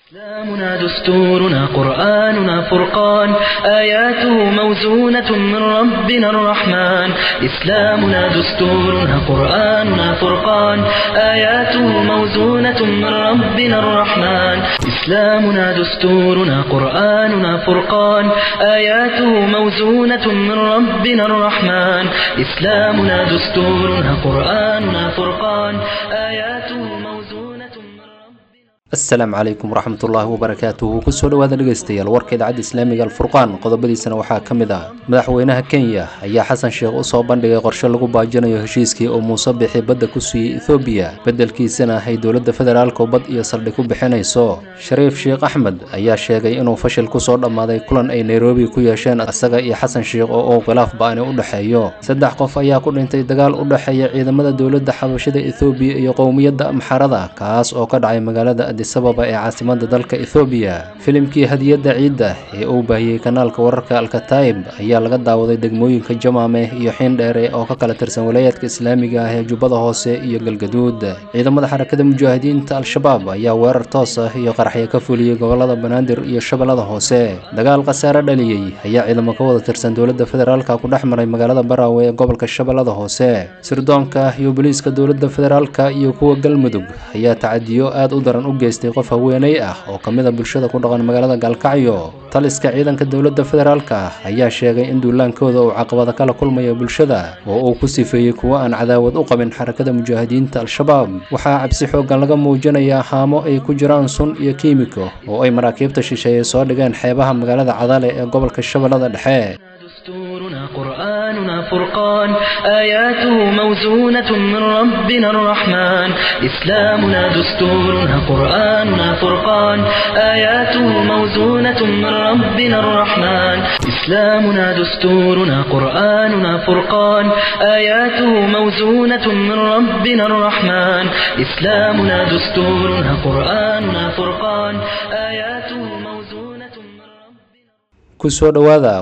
إسلامنا دستورنا قرآننا فرقان آياته موزونة من ربنا الرحمن إسلامنا دستورنا قرآننا فرقان آياته موزونة من ربنا الرحمن إسلامنا دستورنا قرآننا فرقان آياته موزونة من ربنا الرحمن إسلامنا دستورنا قرآننا فرقان آياته موزونة من ربنا asalaamu calaykum waraxmatullaahi wabarakaatuhu kusoo dhowaada dhegaystayaal warka idaacadda islaamiga alfurqaan qodobadiisana waxaa ka mid ah madaxweynaha kenya ayaa xasan sheekh u soo bandhigay qorshe lagu baajinayo heshiiskii uu muuse bixi badda ku siiyey ethoobiya beddelkiisana ay dowladda federaalka bad iyo saldhig ku bixinayso shariif sheekh axmed ayaa sheegay inuu fashil kusoo dhammaaday kulan ay nairobi ku yeesheen isaga iyo xasan sheekh oo uu khilaaf ba-ani u dhexeeyo saddex qof ayaa ku dhintay dagaal u dhexeeya ciidamada dowladda xabashada ethoobiya iyo qowmiyadda amxarada kaas oo ka dhacay magaalada sababa ee caasimada dalka ethoobiya filimkii hadiyadda ciidda ee uu baahiyey kanaalka wararka alkataib ayaa laga daawaday degmooyinka jamaame iyo xiindheere oo ka kala tirsan walaayadka islaamiga ah ee jubbada hoose iyo galgaduud ciidamada xarakada mujaahidiinta al-shabaab ayaa weerar toos ah iyo qaraxya ka fuliyey gobolada banaadir iyo shabeellada hoose dagaal khasaare dhaliyey ayaa ciidamo ka wada tirsan dowladda federaalka ku dhex maray magaalada baraawe ee gobolka shabeellada hoose sirdoonka iyo booliiska dowladda federaalka iyo kuwa galmudug ayaa tacadiyo aad u daran u geystay qof haweeney ah oo ka mid a bulshada ku dhaqan magaalada gaalkacyo taliska ciidanka dowladda federaalka ayaa sheegay in duulaankooda uu caqabada kala kulmayo bulshada oo uu ku sifeeyey kuwo aan cadaawad u qabin xarakada mujaahidiinta al-shabaab waxaa cabsi xooggan laga muujinayaa haamo ay ku jiraan sun iyo kiimiko oo ay maraakiibta shisheeye soo dhigeen xeebaha magaalada cadale ee gobolka shabeellada dhexe دستورنا قرآننا فرقان آياته موزونة من ربنا الرحمن إسلامنا دستورنا قرآننا فرقان آياته موزونة من ربنا الرحمن إسلامنا دستورنا قرآننا فرقان آياته موزونة من ربنا الرحمن إسلامنا دستورنا قرآننا فرقان آياته موزونة من ربنا kusoo dhowaada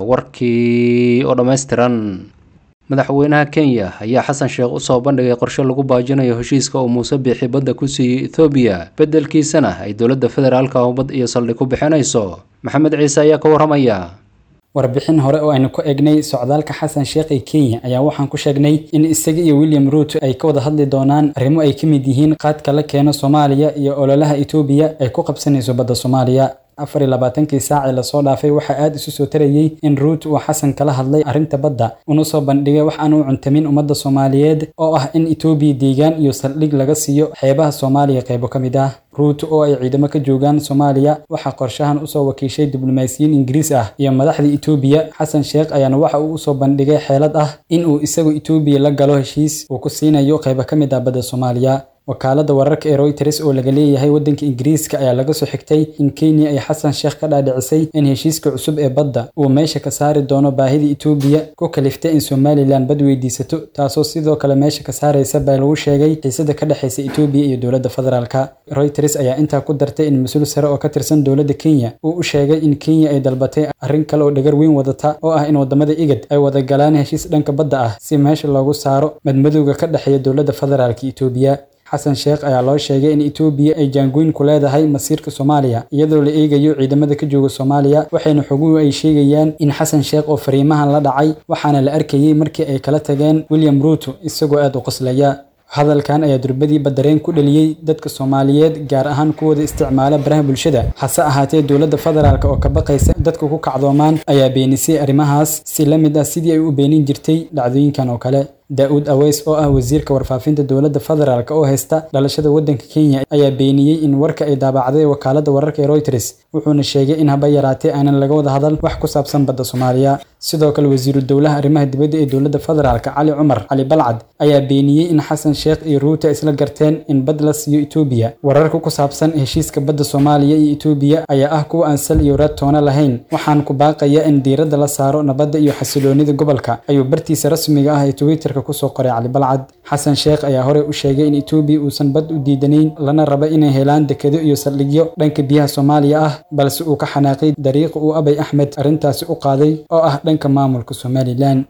warkii oo dhammaystiran madaxweynaha kenya ayaa xasan sheekh u soo bandhigay qorshe lagu baajinayo heshiiska uu muuse biixi badda ku siiyey ethoobiya beddelkiisana ay dowladda federaalka oo bad iyo saldhig ku bixinayso maxamed ciise ayaa ka warramaya warbixin hore oo aynu ku eegnay socdaalka xasan sheekh ee kenya ayaa waxaan ku sheegnay in isaga iyo william ruuto ay ka wada hadli doonaan arrimo ay ka mid yihiin qaadka la keeno soomaaliya iyo ololaha etoobiya ay ku qabsanayso badda soomaaliya afar iyo labaatankii saacii lasoo dhaafay waxaa aada isu soo tarayey in ruut uu xasan kala hadlay arrinta badda una soo bandhigay wax aan u cuntamin ummadda soomaaliyeed oo ah in etoobiya deegaan iyo saldhig laga siiyo xeebaha soomaaliya qaybo ka mid ah ruut oo ay ciidamo ka joogaan soomaaliya waxaa qorshahan usoo wakiishay diblomaasiyiin ingiriis ah iyo madaxda etoobiya xasan sheekh ayaana waxa uu usoo bandhigay xeelad ah in uu isagu etoobiya la galo heshiis uu ku siinayo qaybo ka mid ah badda soomaaliya wakaalada wararka ee royters oo laga leeyahay waddanka ingiriiska ayaa laga soo xigtay in kenya ay xasan sheekh ka dhaadhicisay in heshiiska cusub ee badda uu meesha ka saari doono baahida etoobiya ku kaliftay in somalilan bad weydiisato taasoo sidoo kale meesha ka saaraysa baa lagu sheegay xiisada ka dhexaysa etoobiya iyo dowladda federaalka royters ayaa intaa ku dartay in mas-uul sare oo ka tirsan dowladda kenya uu u sheegay in kenya ay dalbatay arrin kale oo dhagar weyn wadata oo ah in wadamada igad ay wada galaan heshiis dhanka badda ah si meesha loogu saaro madmadowga ka dhexeeya dowladda federaalka etoobiya xasan sheekh ayaa loo sheegay in etoobiya ay jaangoyn ku leedahay masiirka soomaaliya iyadoo la eegayo ciidamada ka jooga soomaaliya waxayna xoguhu ay sheegayaan in xasan sheekh oo fariimahan la dhacay waxaana la arkayey markii ay kala tageen william ruuto isagoo aada u qoslaya hadalkan ayaa durbadii badareen ku dhaliyey dadka soomaaliyeed gaar ahaan kuwooda isticmaala baraha bulshada hase ahaatee dowladda federaalk oo ka baqaysa dadka ku kacdoomaan ayaa beenisay arrimahaas si la mid ah sidii ay u beenin jirtay dhacdooyinkan oo kale daa-uud aweys oo ah wasiirka warfaafinta dowladda federaalk oo haysta dhalashada waddanka kenya ayaa beeniyey in warka ay daabacday wakaaladda wararka ee royters wuxuuna sheegay in haba yaraatee aanan laga wada hadal wax ku saabsan badda soomaaliya sidoo kale wasiiru dowlaha arrimaha dibadda ee dowladda federaalk cali cumar cali balcad ayaa beeniyey in xasan sheekh iyo ruuta isla garteen in bad la siiyo etoobiya wararka ku saabsan heshiiska badda soomaaliya iyo etoobiya ayaa ah kuwa aan sal iyo raad toona lahayn waxaan ku baaqaya in diiradda la saaro nabadda iyo xasiloonida gobolka ayuu bartiisa rasmiga ah ee twitterka kusoo qoray cali balcad xasan sheekh ayaa horey u sheegay in etoobiya uusan bad u diidanayn lana raba inay helaan dekedo iyo saldhigyo dhanka biyaha soomaaliya ah balse uu ka xanaaqay dariiqa uu abay axmed arrintaasi u qaaday oo ah dhanka maamulka somalilan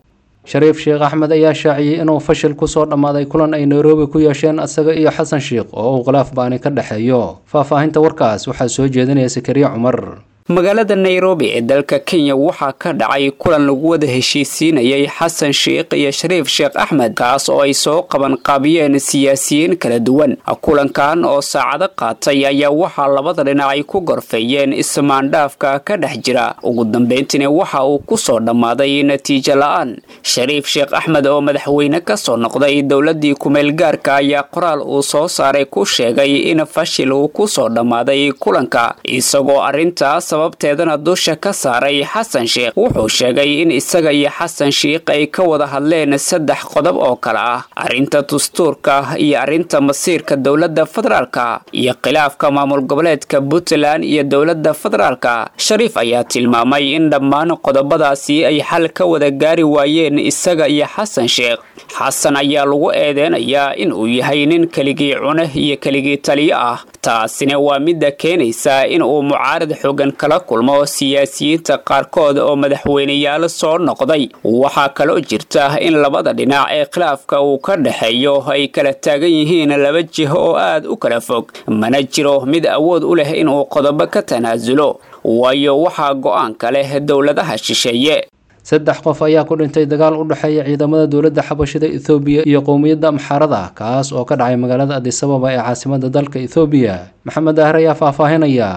shariif sheekh axmed ayaa shaaciyey inuu fashil kusoo dhammaaday kulan ay nairobi ku yeesheen asaga iyo xasan sheikh oo uu khilaaf baani ka dhexeeyo faahfaahinta warkaas waxaa soo jeedinaya sakariya cumar magaalada nairobi ee dalka kenya waxaa ka dhacay kulan lagu wada heshiisiinayay xasan sheikh iyo shariif sheekh axmed kaas oo ay soo qaban qaabiyeen siyaasiyiin kala duwan kulankan oo saacado qaatay ayaa waxaa labada dhinac ay ku gorfeeyeen ismaandhaafka ka dhex jira ugu dambeyntiina waxa uu kusoo dhammaaday natiijo la-aan shariif sheekh axmed oo madaxweyne kasoo noqday dowladii kumeel gaarka ayaa qoraal uu soo saaray ku sheegay in fashil uu kusoo dhammaaday kulanka isagoo arintaas sababteedana dusha ka saaray xasan sheikh wuxuu sheegay in isaga iyo xasan sheikh ay ka wada hadleen saddex qodob oo kale ah arrinta dastuurka iyo arrinta masiirka dowladda federaalka iyo khilaafka maamul goboleedka puntland iyo dowladda federaalka shariif ayaa tilmaamay in dhammaan qodobadaasi ay xal ka wada gaari waayeen isaga iyo xasan sheikh xasan ayaa lagu eedeynayaa in uu yahay nin keligii cune iyo keligii taliyo ah taasina waa midda keenaysa in uu mucaarad xoogan kala kulmo siyaasiyiinta qaarkood oo madaxweyneyaal soo noqday waxaa kaloo jirta in labada dhinac ee khilaafka uu ka dhexeeyo ay kala taagan yihiin laba jiho oo aad u kala fog mana jiro mid awood u leh inuu qodobo ka tanaasulo waayo waxaa go-aanka leh dowladaha shisheeye saddex qof ayaa ku dhintay dagaal u dhexeeya ciidamada dowladda xabashida ethoobiya iyo qowmiyadda amxaarada kaas oo ka dhacay magaalada adisababa ee caasimada dalka ethoobiya maxamed daahir ayaa faahfaahinaya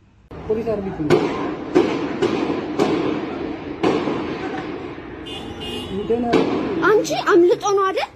አንቺ አምልጦ ነው አይደል?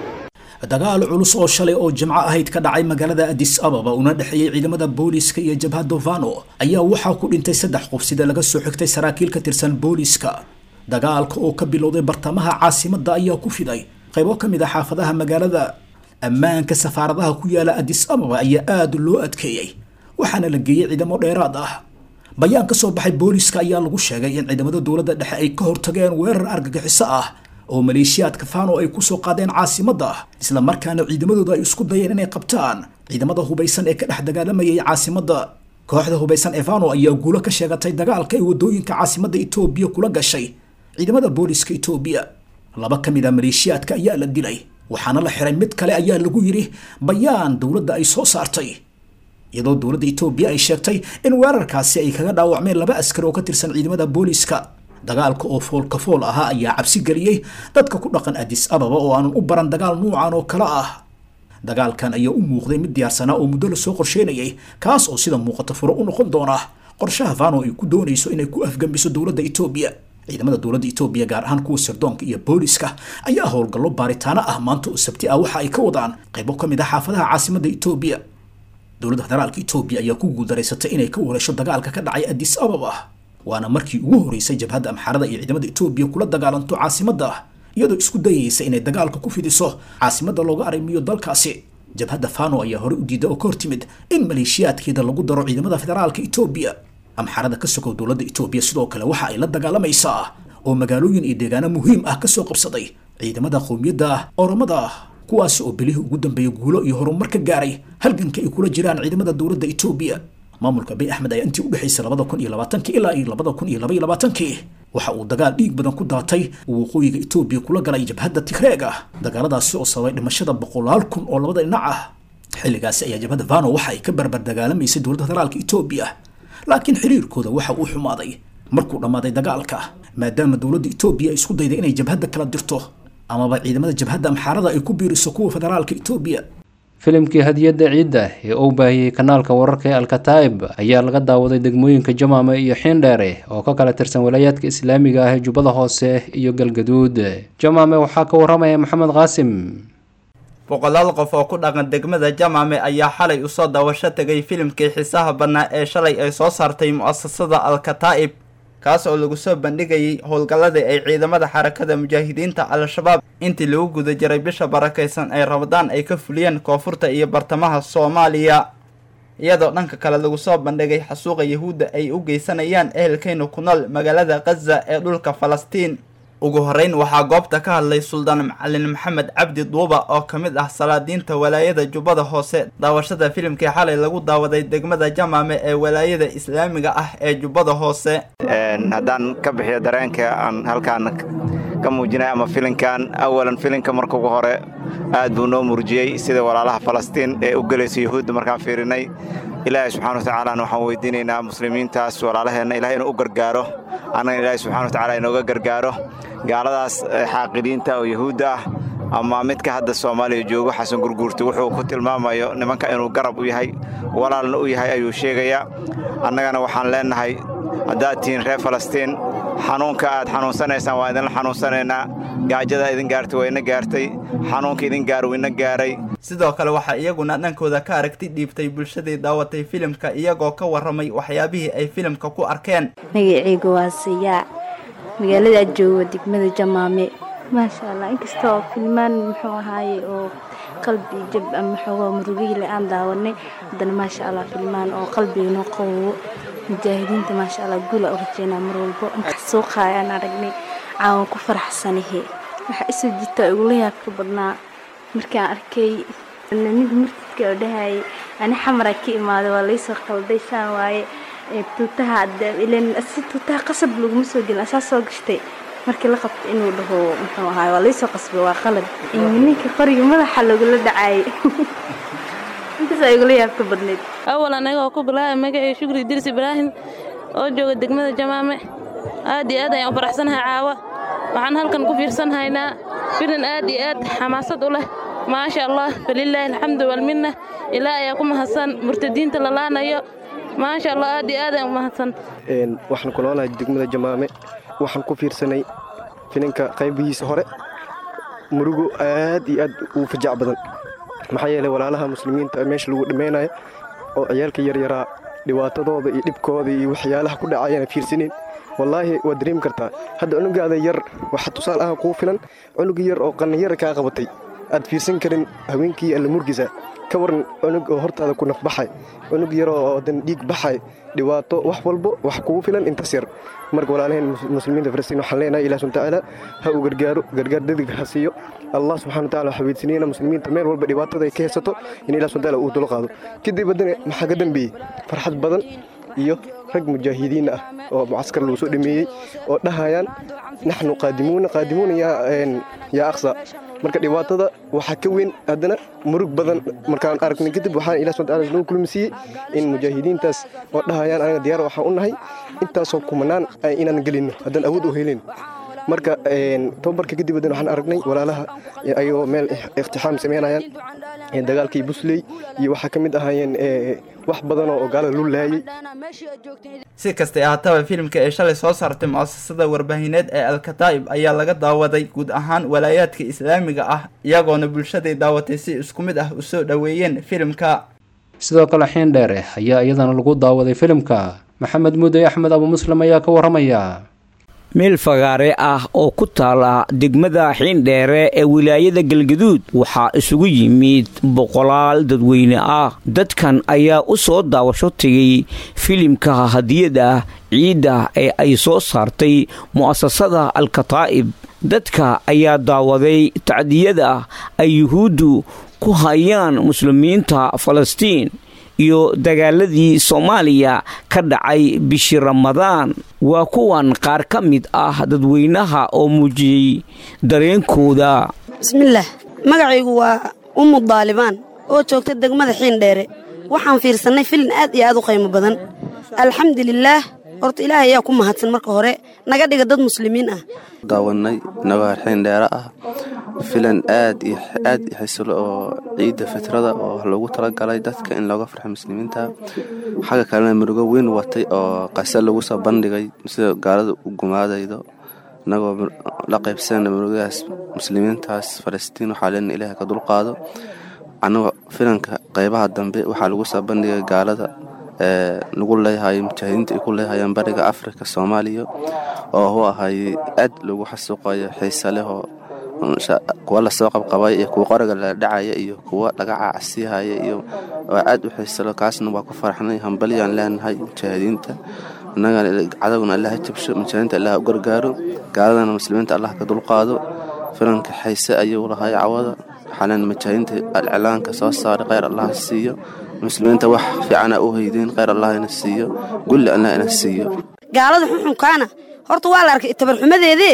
dagaal culus oo shalay oo jimco ahayd ka dhacay magaalada adis ababa una dhexeeyey ciidamada booliiska iyo jabhadda vano ayaa waxaa ku dhintay saddex qof sida laga soo xigtay saraakiil ka tirsan booliiska dagaalka oo ka bilowday bartamaha caasimadda ayaa ku fiday qaybo ka mid ah xaafadaha magaalada ammaanka safaaradaha ku yaala adis ababa ayaa aada loo adkeeyey waxaana la geeyey ciidamo dheeraad ah bayaan ka soo baxay booliiska ayaa lagu sheegay in ciidamada dowladda dhexe ay ka hortageen weerar argagixiso ah oo maleeshiyaadka fano ay kusoo qaadeen caasimadda isla markaana ciidamadooda ay isku dayeen inay qabtaan ciidamada hubaysan ee ka dhex dagaalamayay caasimadda kooxda hubaysan ee fano ayaa guulo ka sheegatay dagaalka ay wadooyinka caasimadda etoobiya kula gashay ciidamada booliiska etoobiya laba ka mid a maleeshiyaadka ayaa la dilay waxaana la xiray mid kale ayaa lagu yidhi bayaan dowladda ay soo saartay iyadoo dowladda etoobiya ay sheegtay in weerarkaasi ay kaga dhaawacmeen laba askari oo ka tirsan ciidamada booliiska dagaalka oo foolka fool ahaa ayaa cabsi geliyey dadka ku dhaqan adis ababa oo aanan u baran dagaal nuucan oo kale ah dagaalkan ayaa u muuqday mid diyaarsanaa oo muddo lasoo qorsheynayay kaas oo sida muuqata furo u noqon doona qorshaha fano ay ku doonayso inay ku afgambiso dowladda etoobiya ciidamada dowladda etoobiya gaar ahaan kuwa sirdoonka iyo booliiska ayaa howlgallo baaritaano ah maanta oo sabti ah waxa ay ka wadaan qaybo ka mid ah xaafadaha caasimadda etoobiya dowladda federaalka etoobiya ayaa ku guuldareysatay inay ka wareesho dagaalka ka dhacay adis ababa waana markii ugu horeysay jabhadda amxaarada iyo ciidamada etoobiya kula dagaalanto caasimadda iyadoo isku dayaysa inay dagaalka ku fidiso caasimadda looga arrimiyo dalkaasi jabhadda fano ayaa horey u diiday oo ka hortimid in maleeshiyaadkeeda lagu daro ciidamada federaalka etoobiya amxaarada ka sokow dowladda etoobiya sidoo kale waxa ay la dagaalamaysaa oo magaalooyin iyo deegaano muhiim ah kasoo qabsaday ciidamada qowmiyadda oromada kuwaasi oo belihii ugu dambeeyay guulo iyo horumar ka gaaray halganka ay kula jiraan ciidamada dowladda etoobiya maamulka bay axmed ayaa intii u dhexaysay labada kun iyo labaatankii ilaa iyo labada kun iyo laba iyo labaatankii waxa uu dagaal dhiig badan ku daatay uu waqooyiga etoobiya kula galay jabhadda tigreega dagaaladaasi oo sababay dhimashada boqolaal kun oo labada dhinac ah xilligaasi ayaa jabhadda vano waxa ay ka barbar dagaalamaysay dowladda federaalka etoobiya laakiin xiriirkooda waxa uu xumaaday markuu dhammaaday dagaalka maadaama dowladda etoobiya ay isku dayday inay jabhadda kala dirto amaba ciidamada jabhadda amxaarada ay ku biiriso kuwa federaalka etoobiya filimkii hadiyadda ciidda ee uu baahiyey kanaalka wararka ee alkataa'ib ayaa laga daawaday degmooyinka jamaame iyo xiindheere oo ka kala tirsan walaayaadka islaamiga ah ee jubbada hoose iyo galgaduud jamaame waxaa ka waramaya maxamed qaasim boqolaal qof oo ku dhaqan degmada jamaame ayaa xalay usoo daawasho tegay filimkii xiisaha badnaa ee shalay ay soo saartay mu'asasada alkataa'ib kaas oo lagu soo bandhigayay howlgalladii ay ciidamada xarakada mujaahidiinta al-shabaab intii lagu guda jiray bisha barakaysan ee rabadaan ay ka fuliyeen koonfurta iyo bartamaha soomaaliya iyadoo dhanka kale lagu soo bandhigay xasuuqa yahuudda ay u geysanayaan ehelkeyna ku nool magaalada khaza ee dhulka falastiin ugu horeyn waxaa goobta ka hadlay suldaan macalin maxamed cabdi duuba oo ka mid ah salaadiinta walaayada jubbada hoose daawashada filimkii xalay lagu daawaday degmada jamaame ee walaayada islaamiga ah ee jubbada hoose haddaan ka bixiyo dareenka aan halkaan ka muujinaya ama filinkan awalan filinka marka ugu hore aad buu noo murjiyey sida walaalaha falastiin ee u gelaysa yuhuudda markaan fiirinay ilaahay subxana watacaalana waxaan weydiinaynaa muslimiintaas walaalaheenna ilahay inuu u gargaaro annagana ilaahay subxana watacala inooga gargaaro gaaladaas xaaqidiinta oo yuhuudda ah ama midka hadda soomaaliya joogo xasan gurguurta wuxuu ku tilmaamayo nimanka inuu garab u yahay walaalna u yahay ayuu sheegayaa annagana waxaan leennahay haddaad tihiin reer falastiin xanuunka aad xanuunsanaysaan waa idinla xanuunsanaynaa gaajada idin gaartay waa ina gaartay xanuunka idin gaar wuu ina gaaray sidoo kale waxaa iyaguna dhankooda ka aragti dhiibtay bulshadii daawatay filimka iyagoo ka warramay waxyaabihii ay filimka ku arkeen magaceyga waa siyaa magaalada jooga degmada jamaame maasha allah inkasta oo filmaan muxuu ahaaye oo qalbi jab ama xoogaa murugiile aan daawanay haddana maasha allah filmaan oo qalbiganoo qabowo mujaahidiinta maasha allah guula u rajeynaa mar walbo inkaas suuqaay aan aragnay caawan ku faraxsanahe waxaa isoo jirtaa igula yaabka badnaa markaan arkay mid murtidka oo dhahayay ani xamara ka imaaday waa laysoo qalday saan waaye tuutaha si tuutaha qasab laguma soo gelin asaa soo gashtay markii la qabta inuu dhaho muxuu ahaay waa laysoo qasbay waa qalad ninka qoriga madaxa lagula dhacaayay intaasaa igula yaabka badnayd awal anagoo ku bilaaba magacii shukri dirs ibraahim oo jooga degmada jamaame aad iyo aad ayaan u faraxsanahay caawa waxaan halkan ku fiirsanhaynaa filan aad iyo aad xamaasad u leh maasha allah falilaahi alxamdu walminna ilaa ayaa ku mahadsan murtadiinta la laanayo maasha allah aad iyo aad ayaan u mahadsan waxaan ku noolahay degmada jamaame waxaan ku fiirsanay filinka qaybihiisa hore murugo aad iyo aad uu fajac badan maxaa yeelay walaalaha muslimiinta meesha lagu dhammaynayo oo ciyaalka yaryaraa dhibaatadooda iyo dhibkooda iyo waxyaalaha ku dhacayana fiirsaneen wallaahi waad dareemi kartaa hadda cunugaada yar waxa tusaal ah kuu filan cunug yar oo qanniyara kaa qabatay aad fiirsan karin haweenkii alla murgisa ka waran cunug oo hortaada ku nafbaxay cunug yar oo dan dhiig baxay dhibaato wax walbo wax kugu filan intaas yar marka walaalaheen muslimiinta falastiin waxaan leenahay ilaah subxana tacaala ha uu gargaaro gargaar dadig ha siiyo allah subxana wataala waxaa weydiisanayna muslimiinta meel walba dhibaatada ay ka haysato in ilah subxana taala uu dul qaado kadib haddana maxaa ka dambeeyey farxad badan iyo rag mujaahidiin ah oo mucaskar lagu soo dhameeyey oo dhahayaan naxnu qaadimuuna qaadimuuna yaa aqsa marka dhibaatada waxaa ka weyn haddana murug badan markaan aragnay kadib waxaan ilah subxana taala nagu kulmisiiyey in mujaahidiintaas oo dhahayaan anaga diyaar waxaan u nahay intaasoo kumanaan inaan gelinno haddaan awood u helin marka tababarka kadib haddana waxaan aragnay walaalaha ayagoo meel iktixaam samaynayaan dagaalkii busley iyo waxaa ka mid ahaayeen wax badan oo gaalada lu laayey si kastay ahaataba filimka ee shalay soo saartay mu'asasada warbaahineed ee alkataa'ib ayaa laga daawaday guud ahaan walaayaadka islaamiga ah iyagoona bulshaday daawatay si isku mid ah u soo dhoweeyeen filimka sidoo kale xiin dheere ayaa iyadana lagu daawaday filimka maxamed muudey axmed abu muslim ayaa ka warramaya meel fagaare ah oo ku taala degmada xiindheere ee wilaayada galgaduud waxaa isugu yimid boqolaal dadweyne ah dadkan ayaa u soo daawasho tegay filimka hadiyada ciidda ee ay soo saartay mu'asasada alkataa'ib dadka ayaa daawaday tacdiyada ay yuhuuddu ku hayaan muslimiinta falastiin iyo dagaaladii soomaaliya ka dhacay bishii ramadaan waa kuwan qaar ka mid ah dadweynaha oo muujiyey dareenkooda bismillaah magacaygu waa ummu daalibaan oo joogta degmada xiindheere waxaan fiirsannay filin aad iyo aad u qaymo badan alxamdulilaah horta ilaahay ayaa ku mahadsan marka hore naga dhiga dad muslimiin ah daawanay inagoo xiindheere ah filan aad iyo aad xisilo oo ciidda fitrada oo loogu talagalay dadka in looga farxo muslimiinta xagga kalena murugo weyn watay oo qase lagu soo bandhigay sida gaalada u gumaadaydo inagoo la qaybsanayna murugadaas muslimiintaas falastiin waxaa leena ilaah ka dulqaado anagoo filanka qaybaha dambe waxaa lagu soo bandhigay gaalada lagu leeyahay mujaahidiinta ay ku leehayaan bariga afrika soomaaliya oo hu ahay aad lagu xasuuqayo xiise leh oo kuwa lasoo qabqabay iyo kuwa qoriga la dhacaya iyo kuwa laga caacsiihaya iyo oo aad u xiisalo kaasna waa ku faraxnay hambalyaan leenahay mujaahidiinta innagana cadowgana allah ha jabsho mujaahidiinta allah u gargaaro gaaladana muslimiinta allah ka dulqaado filanka xiise ayuu lahay cawada waxaaleen mujaahidiinta alclaanka soo saaray kheyr allah siiyo muslimiinta wax fiicana u haydeen kheyr allah ina siiyo gulli allah ina siiyo gaalada xuxunkaana horta waa la arkay tabarxumadeedee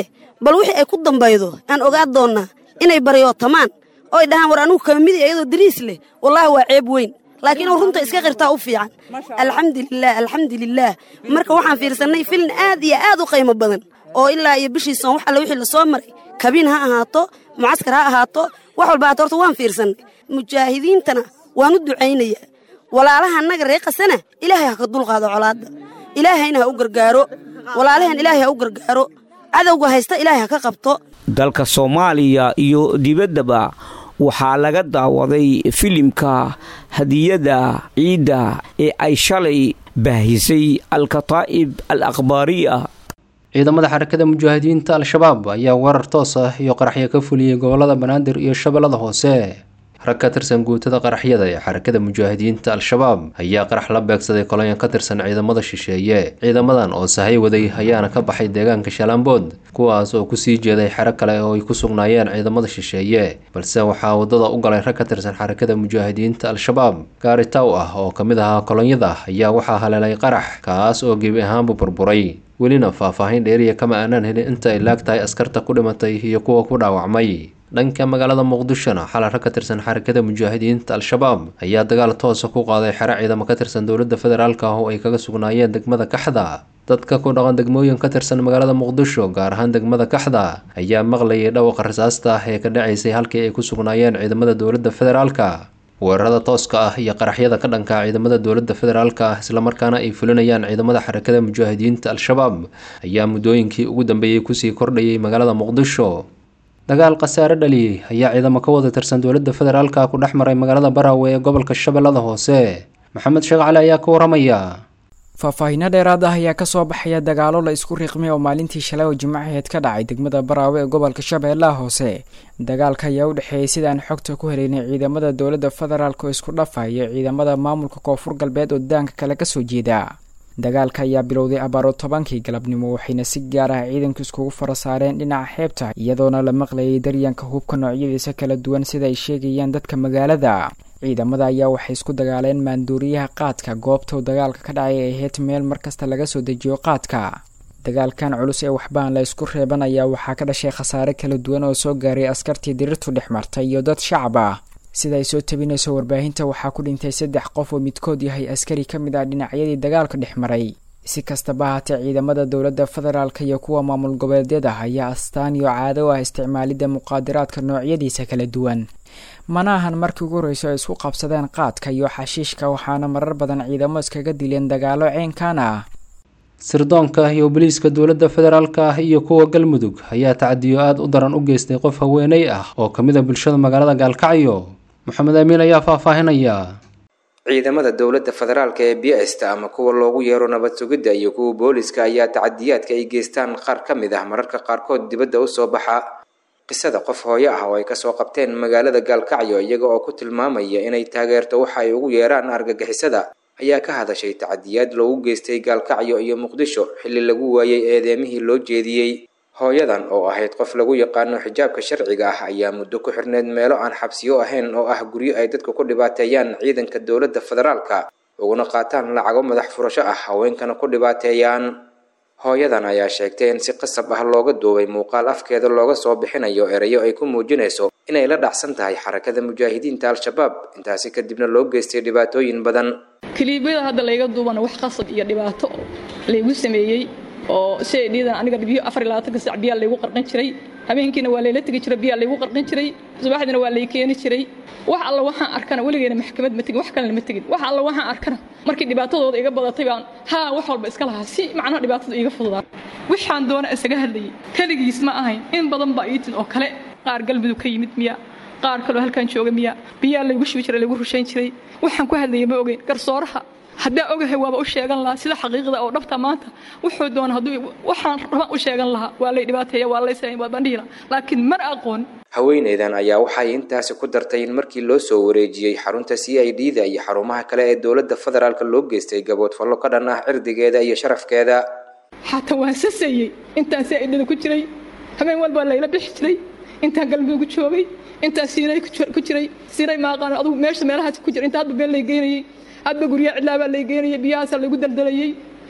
bal wixii ay ku dambaydo aan ogaa doonnaa inay baryootamaan oo ay dhahaan war anugu kama midi iyadoo dariis leh wallaahi waa ceeb weyn laakiin uu runta iska qirtaa u fiican alxamdulilaah alxamdulilaah marka waxaan fiirsannay filin aad iyo aad u qaymo badan oo ilaa iyo bishii soon wax alle wixii la soo maray kabiin ha ahaato mucaskar ha ahaato wax walba haato horta waan fiirsannay mujaahidiintana waan u ducaynayaa walaalaha annaga ree qasana ilaahay ha ka dulqaado colaadda ilaahayna ha u gargaaro walaalahan ilaahay ha u gargaaro cadowga haysta ilaahay ha ka qabto dalka soomaaliya iyo dibaddaba waxaa laga daawaday filimka hadiyada ciidda ee ay shalay baahisay alkataa'ib al akhbaariya ciidamada xarakada mujaahidiinta al-shabaab ayaa weerar toos ah iyo qaraxyo ka fuliyey gobolada banaadir iyo shabeellada hoose rag ka tirsan guutada qaraxyada ee xarakada mujaahidiinta al-shabaab ayaa qarax la beegsaday kolonyan ka tirsan ciidamada shisheeye ciidamadan oo sahay waday ayaana ka baxay deegaanka shalaambood kuwaas oo kusii jeeday xero kale oo ay ku sugnaayeen ciidamada shisheeye balse waxaa waddada u galay rag ka tirsan xarakada mujaahidiinta al-shabaab gaari taw ah oo ka mid ahaa kolonyada ayaa waxaa haleelay qarax kaas oo gebi ahaanbu burburay welina faahfaahin dheeriya kama aanaan helin inta ay laag tahay askarta ku dhimatay iyo kuwa ku dhaawacmay dhanka magaalada muqdishona xalay rag ka tirsan xarakada mujaahidiinta al-shabaab ayaa dagaal toosa ku qaaday xero ciidamo ka tirsan dowladda federaalk ah oo ay kaga sugnaayeen degmada kaxda dadka ku dhaqan degmooyin ka tirsan magaalada muqdisho gaar ahaan degmada kaxda ayaa maqlayay dhawaqa rasaasta ah ee ka dhacaysay halkii ay ku sugnaayeen ciidamada dowladda federaalka weerarada tooska ah iyo qaraxyada ka dhanka ciidamada dowladda federaalka ah islamarkaana ay fulinayaan ciidamada xarakada mujaahidiinta al-shabaab ayaa muddooyinkii ugu dambeeyey kusii kordhayay magaalada muqdisho dagaal khasaare dhaliyey ayaa ciidamo ka wada tirsan dowladda federaalka ku dhex maray magaalada baraawe ee gobolka shabeellada hoose maxamed sheekh cali ayaa ka waramaya faahfaahinno dheeraad ah ayaa kasoo baxaya dagaalo la isku riiqmay oo maalintii shalay oo jimcaheed ka dhacay degmada baraawe ee gobolka shabeellaha hoose dagaalka ayaa u dhexeeyey sidaan xogta ku helaynay ciidamada dowladda federaalk oo isku dhafa iyo ciidamada maamulka koonfur galbeed oo daanka kale kasoo jeeda dagaalka ayaa bilowday abaaro tobankii galabnimo waxayna si gaar ah ciidanku iskugu fara saareen dhinaca xeebta iyadoona la maqlayay daryanka hubka noocyadiisa kala duwan sida ay sheegayaan dadka magaalada ciidamada ayaa waxay isku dagaaleen maanduuriyaha qaadka goobta dagaalka ka dhacay ay ahayd meel markasta laga soo dejiyo qaadka dagaalkan culus ee waxbaan la isku reeban ayaa waxaa ka dhashay khasaare kala duwan oo soo gaaray askartii dirirtu dhex martay iyo dad shacab ah sida ay soo tabinayso warbaahinta waxaa ku dhintay saddex qof oo midkood yahay askari ka mid ah dhinacyadii dagaalka dhex maray si kastaba haatee ciidamada dowladda federaalka iyo kuwa maamul goboleedyada ayaa astaan iyo caado ah isticmaalidda muqaadaraadka noocyadiisa kala duwan mana ahan markii ugu horreyso ay isku qabsadeen qaadka iyo xashiishka waxaana marar badan ciidamo iskaga dileen dagaalo ceenkan ah sirdoonka iyo boliiska dowladda federaalka ah iyo kuwa galmudug ayaa tacadiyo aada u daran u geystay qof haweeney ah oo ka mid a bulshada magaalada gaalkacyo maxamed amiin ayaa faahfaahinaya ciidamada dowladda federaalka ee bista ama kuwa loogu yeero nabad sugidda iyo kuwa booliska ayaa tacadiyaadka ay geystaan qaar ka mid ah mararka qaarkood dibadda usoo baxa qisada qof hooyo ah oo ay kasoo qabteen magaalada gaalkacyo iyaga oo ku tilmaamaya inay taageerto waxa ay ugu yeeraan argagixisada ayaa ka hadashay tacadiyaad loogu geystay gaalkacyo iyo muqdisho xilli lagu waayay eedeemihii loo jeediyey hooyadan oo ahayd qof lagu yaqaano xijaabka sharciga ah ayaa muddo ku xirneyd meelo aan xabsiyo ahayn oo ah guryo ay dadku ku dhibaateeyaan ciidanka dowladda federaalka uguna qaataan lacago madax furasho ah haweenkana ku dhibaateeyaan hooyadan ayaa sheegtay in si qasab ah looga duubay muuqaal afkeeda looga soo bixinayo erayo ay ku muujinayso inay la dhacsan tahay xarakada mujaahidiinta al-shabaab intaasi kadibna loo geystay dhibaatooyin badan kiliibyada hadda layga duubana wax qasab iyo dhibaato laygu sameeyey oo siday dhiidan aniga biyo afar iyo labaatanka sac biyaa laygu qarqan jiray habeenkiina waa layla tegi jiray biyaa laygu qarqan jiray subaxdiina waa lay keeni jiray wax alla waxaan arkana weligeena maxkamad ma tegin wax kalena ma tegin wax alla waxaan arkana markii dhibaatadooda iga badatay baan haa wax walba iska lahaa si macnaha dhibaatada iiga fududaa waxaan doona isaga hadlayay keligiis ma ahayn in badan baa iitin oo kale qaar galmudug ka yimid miya qaar kaloo halkan jooga miya biyaa laygu shubi jiray laygu rushayn jiray waxaan ku hadlayay ma ogeyn garsooraha haddaa ogahay waaba u sheegan lahaa sida xaqiiqda oo dhabta maanta wuxuu doona hadduu waxaan rabaan u sheegan lahaa waa lay dhibaateeya waa lay sameyn waa bandhihi lahaa laakiin mar aqoon haweeneydan ayaa waxay intaasi ku dartay in markii loo soo wareejiyey xarunta c i d da iyo xarumaha kale ee dowladda federaalka loo geystay gaboodfallo ka dhan ah cirdigeeda iyo sharafkeeda xataa waan sasayey intaan c i d da ku jiray habeen walba layla bixi jiray intaan galmudug joogay intaan siinay ku jiray siinay maaqaan adugu meesha meelahaas ku jira inta hadba been lay geynayey hadba guryaha cidlaabaa lay geynayay biyahaasa laygu daldalayey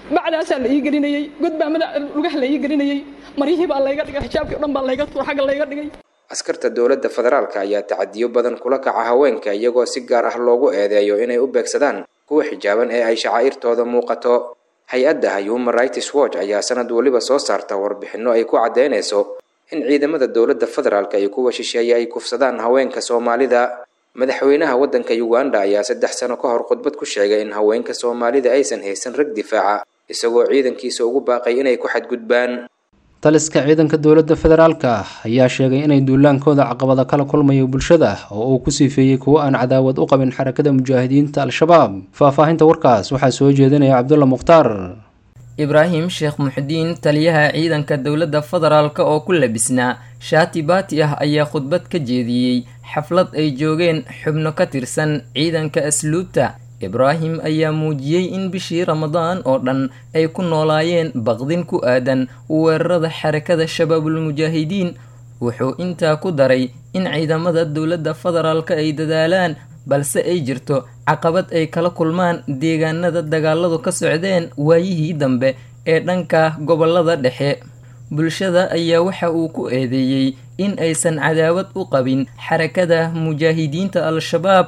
bacdaasaa la ii gelinayey god baa madax lugaha la ii gelinayey maryihii baa layga dhigay xijaabkii o dhan baa layga tuur xagga layga dhigay askarta dowladda federaalka ayaa tacadiyo badan kula kaca haweenka iyagoo si gaar ah loogu eedeeyo inay u beegsadaan kuwa xijaaban ee ay shacaa'irtooda muuqato hay-adda human rights watch ayaa sanad weliba soo saarta warbixinno ay ku caddaynayso in ciidamada dowladda federaalka iyo kuwa shisheeye ay kufsadaan haweenka soomaalida madaxweynaha waddanka uganda ayaa saddex sano ka hor khudbad ku sheegay in haweenka soomaalida aysan haysan rag difaaca isagoo ciidankiisa ugu baaqay inay ku xadgudbaan taliska ciidanka dowladda federaalka ayaa sheegay inay duulaankooda caqabada kala kulmayo bulshada oo uu ku siifeeyey kuwo aan cadaawad u qabin xarakada mujaahidiinta al-shabaab faahfaahinta warkaas waxaa soo jeedinaya cabdulla mukhtaar ibraahim sheekh muxdiin taliyaha ciidanka dowladda federaalk oo ku labisnaa shaati baati ah ayaa khudbad ka jeediyey xaflad ay joogeen xubno ka tirsan ciidanka asluubta ibraahim ayaa muujiyey in bishii ramadaan oo dhan ay ku noolaayeen baqdin ku aadan weerarada xarakada shabaabulmujaahidiin wuxuu intaa ku daray in ciidamada dowladda federaalka ay dadaalaan balse ay jirto caqabad ay kala kulmaan deegaanada dagaaladu ka socdeen waayihii dambe ee dhanka gobolada dhexe bulshada ayaa waxa uu ku eedeeyey in aysan cadaawad u qabin xarakada mujaahidiinta al-shabaab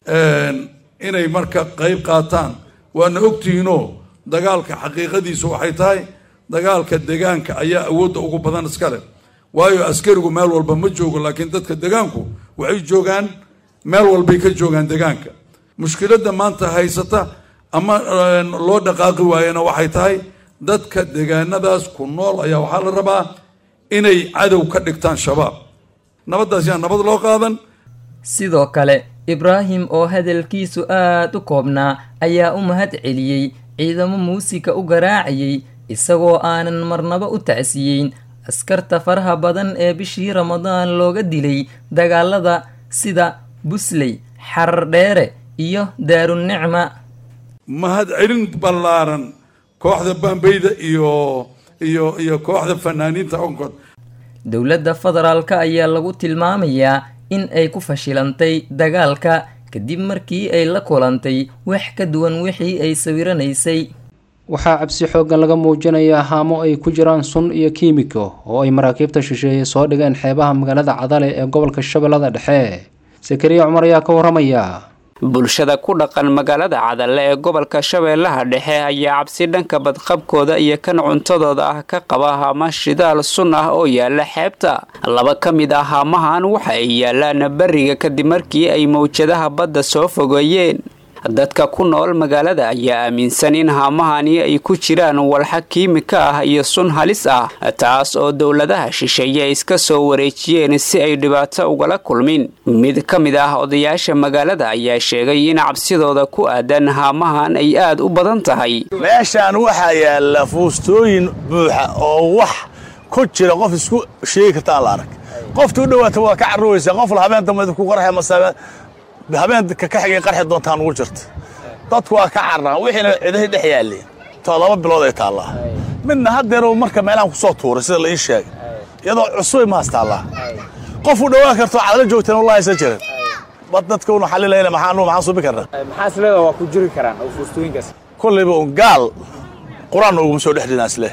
inay marka qayb qaataan waana ogtihiinoo dagaalka xaqiiqadiisu waxay tahay dagaalka degaanka ayaa awoodda ugu badan iskale waayo askarigu meel walba ma joogo laakiin dadka degaanku waxay joogaan meel walbay ka joogaan degaanka mushkiladda maanta haysata ama loo dhaqaaqi waayana waxay tahay dadka degaanadaas ku nool ayaa waxaa la rabaa inay cadow ka dhigtaan shabaab nabaddaas yaa nabad loo qaadan sidoo kale ibraahim oo hadalkiisu aad u koobnaa ayaa u mahad celiyey ciidamo muusika u garaacayay isagoo aanan marnaba u tacsiyeyn askarta faraha badan ee bishii ramadaan looga dilay dagaalada sida busley xarar dheere iyo daarunicma mahad celin ballaaran kooxda baambeyda iyo iyo iyo kooxda fanaaniinta onkod dowladda federaalka ayaa lagu tilmaamayaa in ay ku fashilantay dagaalka kadib markii ay la kulantay wax ka duwan wixii ay sawiranaysay waxaa cabsi xooggan laga muujinayaa haamo ay ku jiraan sun iyo kiimiko oo ay maraakiibta shisheeye soo dhigeen xeebaha magaalada cadale ee gobolka shabeellada dhexe sakariya cumar ayaa ka waramaya bulshada ku dhaqan magaalada cadalle ee gobolka shabeellaha dhexe ayaa cabsi dhanka badqabkooda iyo kan cuntadooda ah ka qaba haama shidaal sun ah oo yaala xeebta laba ka mid ah haamahan waxa ay yaalaan beriga kadib markii ay mawjadaha badda soo fogeeyeen dadka ku nool magaalada ayaa aaminsan in haamahani ay ku jiraan walxa kiimika ah iyo sun halis ah taas oo dowladaha shisheeye iska soo wareejiyeen si ay dhibaato ugala kulmin mid ka mid ah odayaasha magaalada ayaa sheegay in cabsidooda ku aadan haamahan ay aad u badan tahay meeshaan waxaa yaalla fuustooyin buuxa oo wax ku jira qof isku sheegi karta aan la arag qofta u dhowaata waa ka carruwaysaa qof la habeen dambe ku qarxa masaabe habeenka ka xigay qarxi doontaan ugu jirta dadku waa ka carraan wixiina cidahi dhex yaalleen too laba bilood ay taallaa midna haddeer marka meelahan ku soo tuuray sida la ii sheegay iyadoo cusubay maas taallaa qof u dhowaan karto cadala joogteen wallahi aysan jirin bad dadka unu xalilayna maxaan maxaan subi karnaa maxaa isleedaha waa ku jiri karaan oo fuustooyinkaas kollayba un gaal qur-aan uguma soo dhex dhinaa isleh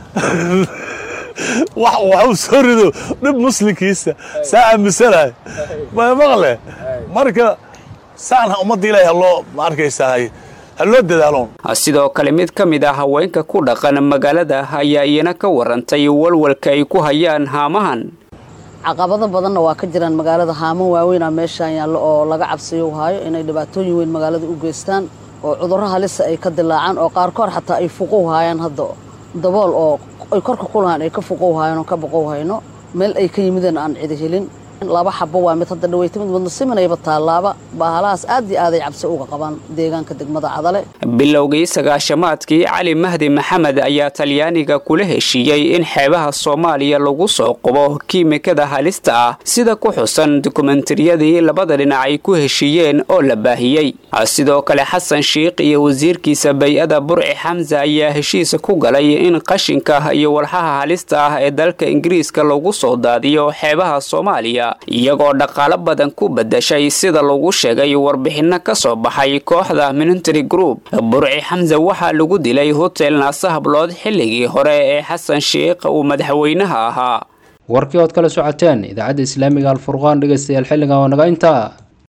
wax waxuu soo rido dhib muslimkiisa saa aaminsanahay ma maqle marka saan ummadda ilaahay haloo ma arkaysaa ha loo dadaaloon sidoo kale mid ka mid ah haweenka ku dhaqan magaalada ayaa iyana ka warantay walwalka ay ku hayaan haamahan caqabado badanna waa ka jiraan magaalada haamo waaweynaa meeshaan yaallo oo laga cabsiyo haayo inay dhibaatooyin weyn magaalada u geystaan oo cudurro halisa ay ka dilaacaan oo qaarkood xataa ay fuqow haayaan hadda dabool oo ay korka ku lahaan ay ka fuqow haayaan oo ka boqow hayno meel ay ka yimideen aan cidi helin laba xabo waa mid hadda dhaweyta mid wadna simanayba taallaaba baahalahaas aad iyo aaday cabsi uga qabaan deegaanka degmada cadale bilowgii sagaashamaadkii cali mahdi maxamed ayaa talyaaniga kula heshiiyey in xeebaha soomaaliya lagu soo qubo kiimikada halista ah sida ku xusan dokumentariyadii labada dhinac ay ku heshiiyeen oo la baahiyey sidoo kale xasan sheikh iyo wasiirkiisa bay-ada burci xamse ayaa heshiis ku galay in qashinka iyo walxaha halista ah ee dalka ingiriiska lagu soo daadiyo xeebaha soomaaliya iyagoo dhaqaalo badan ku bedashay sida lagu sheegay warbixino ka soo baxay kooxda military group burci xamse waxaa lagu dilay hotel naase hablood xilligii hore ee xasan sheikh uu madaxweynaha ahaa warkii ood kala socoteen idaacadda islaamiga alfurqaan dhegaystayaal xilligan oo naga intaa